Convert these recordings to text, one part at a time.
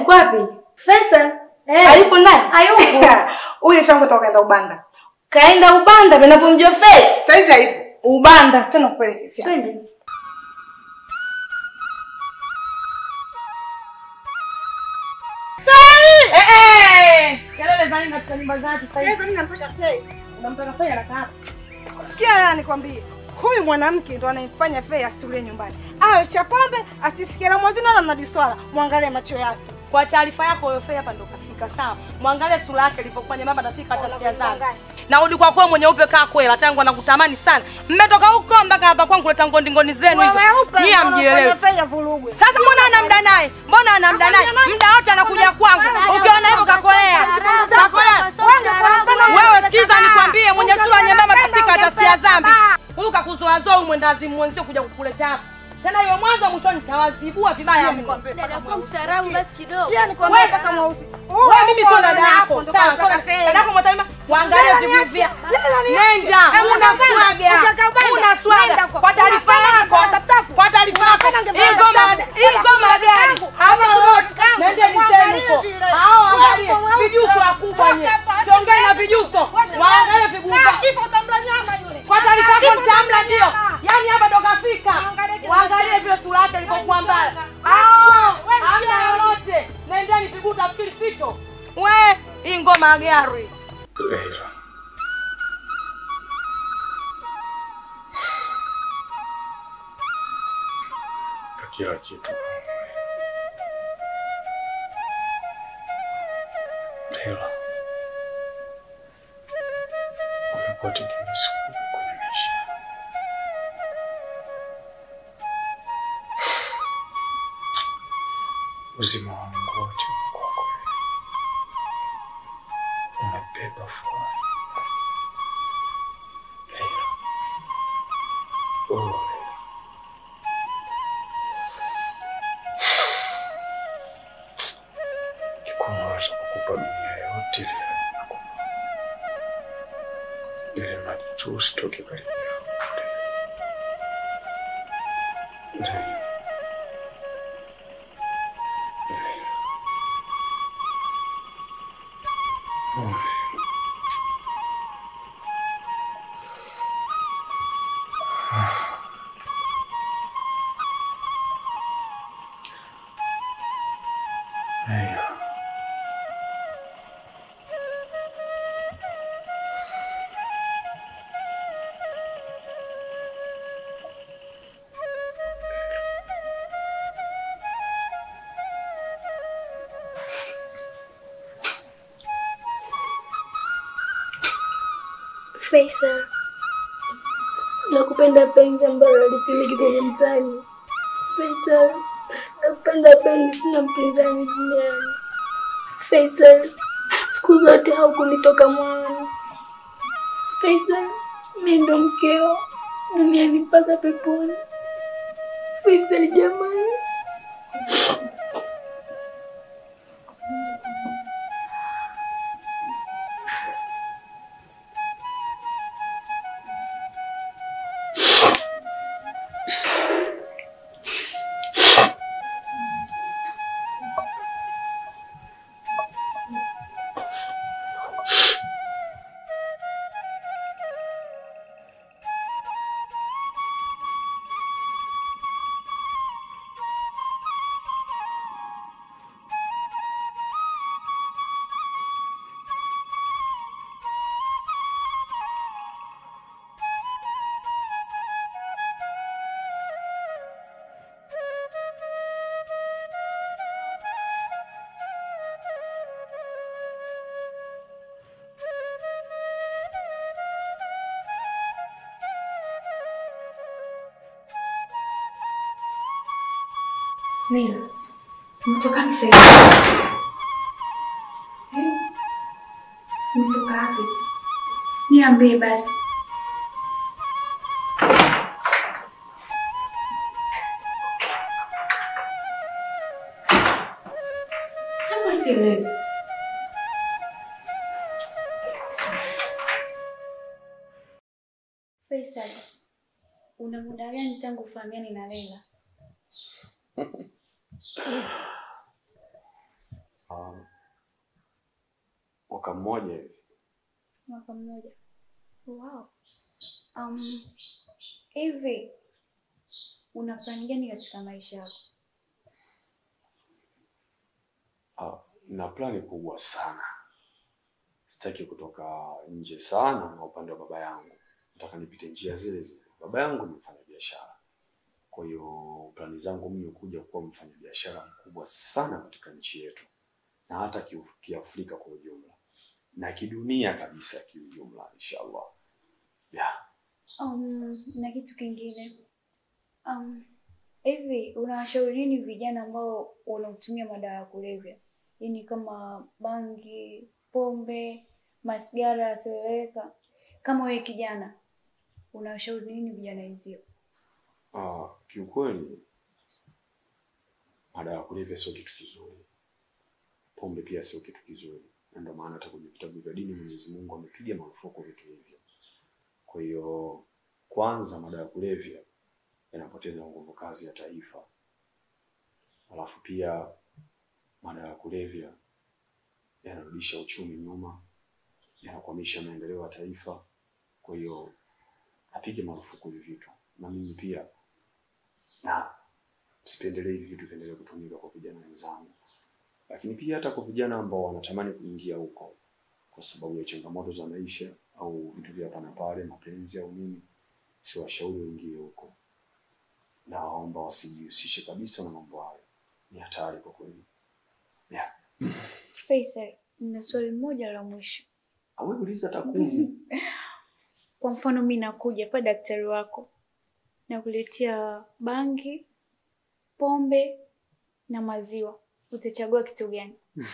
Yuko wapi? Faisal. Eh. Hayupo ndani? Hayupo. Huyu shangu toka kaenda Ubanda. Kaenda Ubanda vinapomjua Fei. Saizi hayupo. Ubanda tena kupeleke fia. Twende. Eh, eh. Kelele za nini katika nyumba za watu sasa hivi? Sasa mimi nampata Fei. Unampaka Fei anakaa hapa. Sikia lala nikwambie. Huyu mwanamke ndo anayemfanya Fei asitulie nyumbani. Awe cha pombe, asisikie la mwazini wala mnadi swala. Mwangalie macho yake. Kwa taarifa yako huyo Fei hapa ndo kafika sawa. Mwangalie sura yake ilivyokuwa nyembamba nafika hata sikia zangu. Na udi kwa kwa mwenye upe kaa kwela tangu anakutamani sana. Mmetoka huko mpaka hapa kwangu kuleta ngondi ngondi zenu hizo. Nyie hamjielewi. Fei avurugwe. Sasa mbona ana muda naye? Mbona ana muda naye? Muda wote anakuja kwangu. Ukiona hivyo kakolea. Kakolea. Wewe sikiza nikwambie mwenye sura nyembamba kafika hata sia dhambi. Huyu kakuzoazoa huyu mwendazi mwenzio kuja kukuleta hapa. Tena hiyo mwanzo mwishoni nitawazibua vibaya mno. Dada kwa mstaarabu basi kidogo. Sikia nikwambie Wewe- mpaka mweusi. Wewe mimi sio dada yako. Sawa, sio dada yako mwatalima. Waangalie vivuvia. Nenda. Una swaga. Una swaga. Kwa taarifa yako. Kwa taarifa yako. Hii ngoma, hii ngoma gani? Hapa wote. Nende niseme huko. Hao angalie vijuso wakubwa nye. Siongei na vijuso. Waangalie viguba. Kwa taarifa yako nitamla ndio. Yaani hapa ndo kafika. Waangalie vile sura yake ilivyokuwa mbaya. Hao hamna lolote. Nendeni viguta fikiri fito. We, hii ngoma ya gari. Leila. Na kila kitu. Leila. Umekuwa tegemezi kubwa kwenye maisha. Uzima wangu wote uko kwako wewe. Umebeba furaha. Leila. Oh, Leila. Ningekuwa naweza kukupa dunia yote Leila, nakupa. Ili mradi tu usitoke karibu yangu, Leila. Leila. Leila. Oh, Leila. Leila. Faisal, nakupenda penzi ambalo halipimiki kwenye mzani. Faisal, nakupenda penzi, sina mpinzani duniani. Faisal, siku zote haukunitoka moyoni. Faisal, mi ndo mkeo duniani mpaka peponi. Faisal jamani. Nila, umetoka wapi sasa hivi? Eh? Umetoka wapi? Niambie basi. Sasa sielewi. Faisal, una muda gani tangu ufahamiane na Leila? Ah, mwaka mmoja hivi. Mwaka mmoja. Wow. Um, hivi una plani gani katika maisha yako? Ah, na plani kubwa sana. Sitaki kutoka nje sana na upande wa baba yangu. Nataka nipite njia zile zile. Baba yangu ni mfanya biashara. Kwa hiyo plani zangu mimi kuja kuwa mfanya biashara mkubwa sana katika nchi yetu na hata ki- kiafrika kwa ujumla na kidunia kabisa kiujumla inshallah. Yeah. Um, na kitu kingine um, hivi unawashauri nini vijana ambao wanatumia madawa ya kulevya, yaani kama bangi, pombe, masigara yasiyoeleweka? Kama wewe kijana, unawashauri nini vijana wenzio? Ah, kiukweli madawa ya kulevya sio kitu kizuri. Pombe pia sio kitu kizuri. Na ndio maana hata kwenye vitabu vya dini Mwenyezi Mungu amepiga marufuku vitu hivyo. Kwa hiyo kwanza madawa ya kulevya yanapoteza nguvu kazi ya taifa. Alafu pia madawa ya kulevya yanarudisha uchumi nyuma, yanakwamisha maendeleo ya taifa. Kwa hiyo apige marufuku hivi vitu, na mimi pia na sipendelee hivi vitu viendelee kutumika kwa vijana wenzangu, lakini pia hata kwa vijana ambao wanatamani kuingia huko kwa sababu ya changamoto za maisha au vitu vya hapa na pale, mapenzi au nini, siwashauri waingie huko, na waomba wasijihusishe kabisa na mambo hayo. Ni hatari kwa kweli. Yeah. Faisal, nina swali moja la mwisho. Awe uliza takwimu. Kwa mfano, mi nakuja pa daktari wako nakuletea bangi, pombe na maziwa, utachagua kitu gani?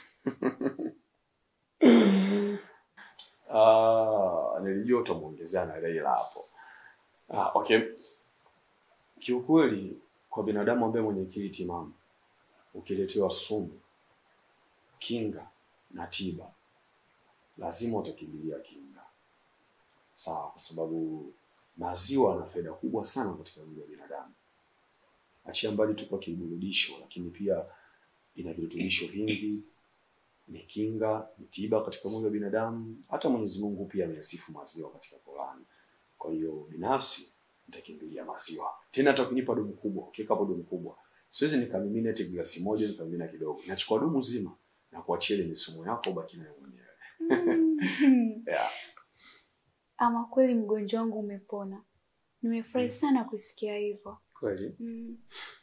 Ah, nilijua utamwongezea na Leila hapo. Ah, okay. Kiukweli kwa binadamu ambaye mwenye akili timamu ukiletewa sumu, kinga na tiba, lazima utakimbilia kinga. Sawa, kwa sababu maziwa yana faida kubwa sana katika mwili wa binadamu. Achia mbali tu kwa kiburudisho, lakini pia ina virutubisho vingi ni kinga, ni tiba katika mwili wa binadamu. Hata Mwenyezi Mungu pia ameyasifu maziwa katika Qur'an. Kwa hiyo binafsi nitakimbilia maziwa. Tena hata ukinipa dumu kubwa, ukiweka hapo dumu kubwa, siwezi nikamimina eti glasi moja nikamimina kidogo. Nachukua dumu zima na kuachia ile misumo yako ubaki nayo mwenyewe. Yeah. Ama kweli mgonjwa wangu umepona. Nimefurahi sana kusikia hivyo. Kweli? Mm.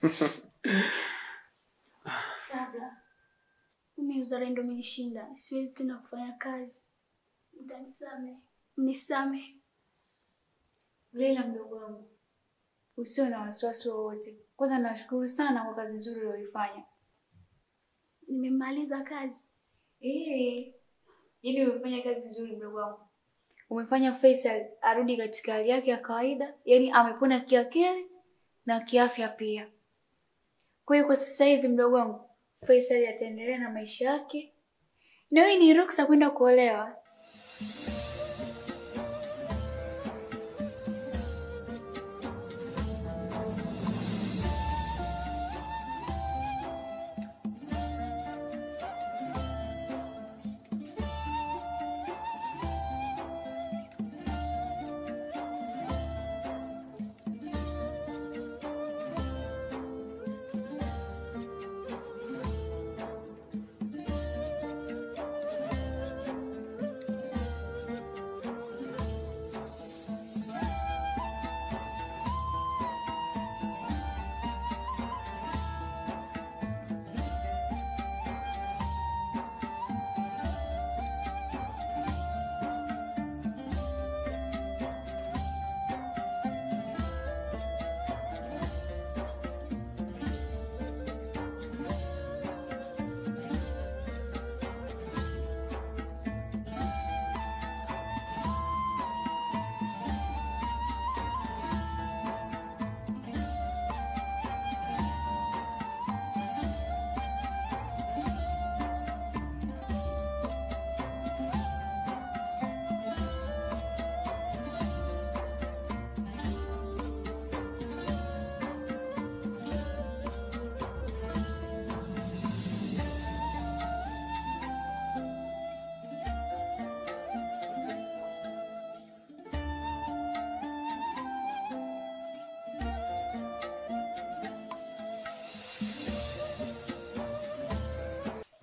Sabla, mimi uzalendo umenishinda, siwezi tena kufanya kazi. Mtanisame, mnisame. Leila mdogo wangu, usio na wasiwasi wowote. Kwanza nashukuru sana kwa kazi nzuri uliyoifanya. Nimemaliza kazi eh, yaani umefanya kazi nzuri mdogo wangu. Umefanya Faisal arudi katika hali yake ya kawaida, yaani amepona kiakili na kiafya pia. Kwa hiyo kwa sasa hivi mdogo wangu Faisal ataendelea na maisha yake, na wewe ni ruksa kwenda kuolewa.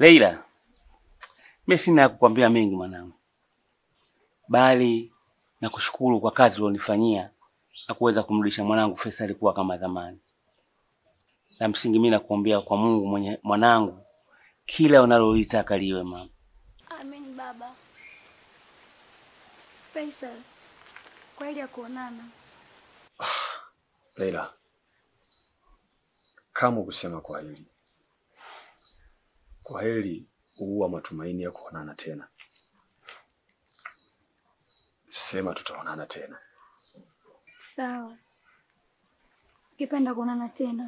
Leila, mimi sina ya kukwambia mengi mwanangu, bali na kushukuru kwa kazi ulionifanyia na kuweza kumrudisha mwanangu Faisal kuwa kama zamani. La msingi mimi nakuombea kwa Mungu mwenye mwanangu, kila unalolitaka liwe mama. Amen baba. Faisal, kwa hili ya kuonana. Leila, kama kusema kwa hili kwa heri huua matumaini ya kuonana tena. Sema tutaonana tena. Sawa. Ukipenda kuonana tena.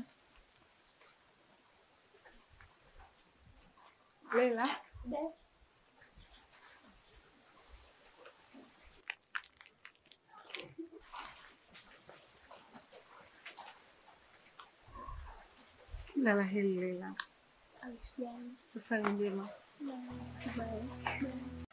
Leila, kila la heri Leila, Alishijani. safari njema. Bye. Bye.